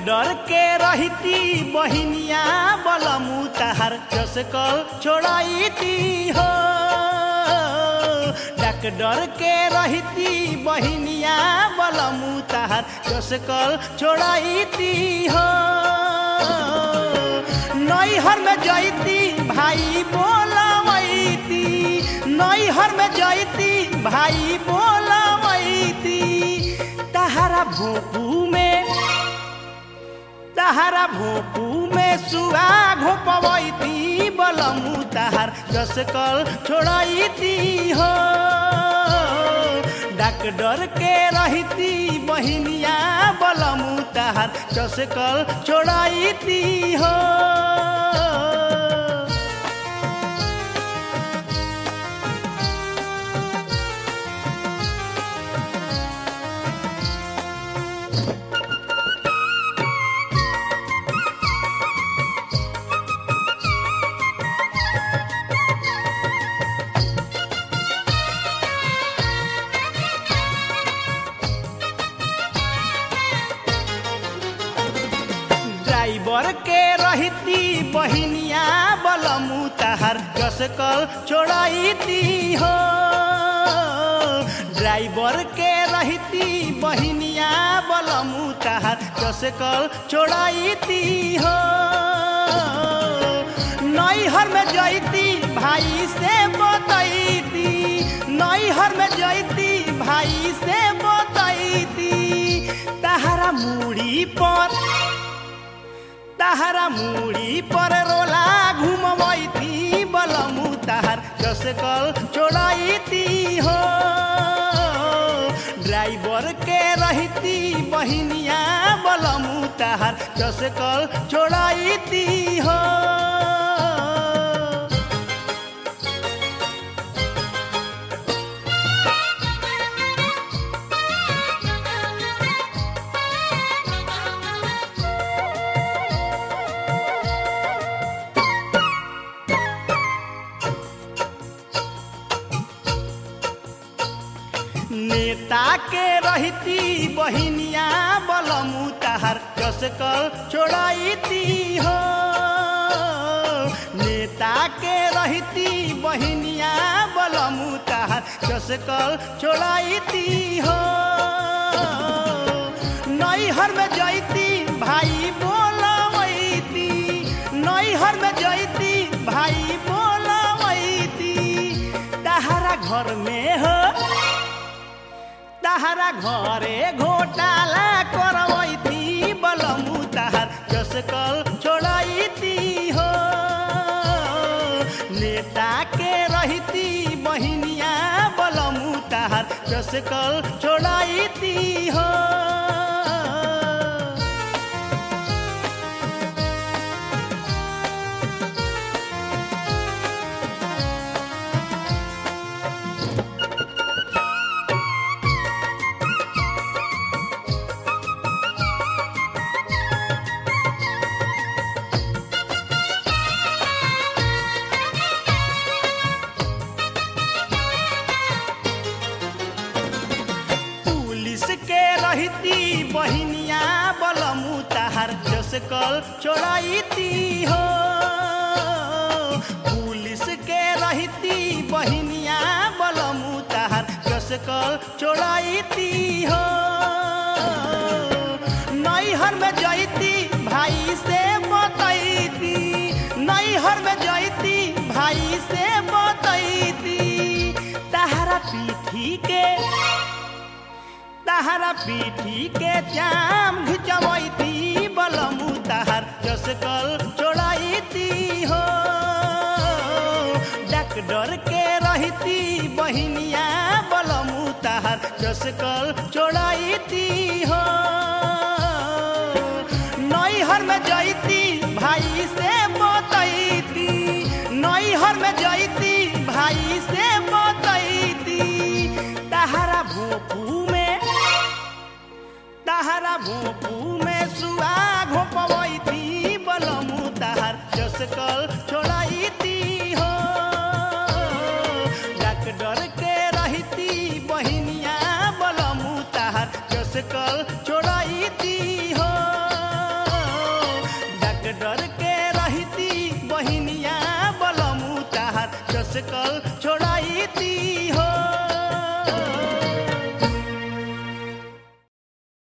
डर के रहती बहिनिया बलमु तहार चसकल छोड़ाईती हो डक डर के रहती बहिनिया बलमु तहार चसकल छोड़ाईती हो नैहर में जैती भाई बोलवैती नैहर में जैती भाई बोलवैती तहरा भोपू में तहरा भोपू में सुआ घोपवैती बलमु तहार जसकल छोड़ैती हो डाक डर के रहती बहिनिया बलमु तहार जसकल छोड़ैती हो ड्राइवर के रहती बहिनिया बलमु तहार कसकल छोड़ाईती हो ड्राइवर के रहती बहिनिया बलमु तहार कसकल छोड़ाईती हो नैहर में जैती भाई से बतैती नैहर में जैती भाई से बतैती तहरा मुड़ी पर तहरा मुड़ी पर रोला घुमबैती बलमु तहर कसकल छोड़ैती हो ड्राइवर के रहती बहिनिया बलमु तहर कसकल छोड़ैती हो नेता के रहती बहिनिया बलमु तहार कसकल छोड़ैती हो नेता के रहती बहिनिया बलमु तहार कसकल छोड़ैती हो नैहर में जैती भाई बोलवैती नैहर में जैती भाई बोलवैती तहारा घर में हो तहरा घरे घोटाला करवैती बलमु तहर कसकल छोड़ैती हो नेता के रहती बहिनिया बलमु तहर कसकल छोड़ैती हो पुलिस के रहती बहिनिया बलमु तहार जसकल छोड़ैती हो पुलिस के रहती बहिनिया बलमु तहार जसकल छोड़ैती हो नैहर में जैती भाई से बतैती नैहर में जैती भाई से बतैती तहरा पीठी के तहरा पीठी के जाम घिचवैती बलमु तहर जसकल छोड़ैती हो डक डर के रहती बहिनिया बलमु तहर जसकल छोड़ैती हो नैहर में जैती भाई से बतैती नैहर में जैती भाई से बतैती तहरा भोपू में तहरा भोपू में सुआ घोपवैती बलमु तहर जसकल छोड़ैती हो डक डर के रहती बहिनिया बलमु तहर जसकल छोड़ैती हो जस कल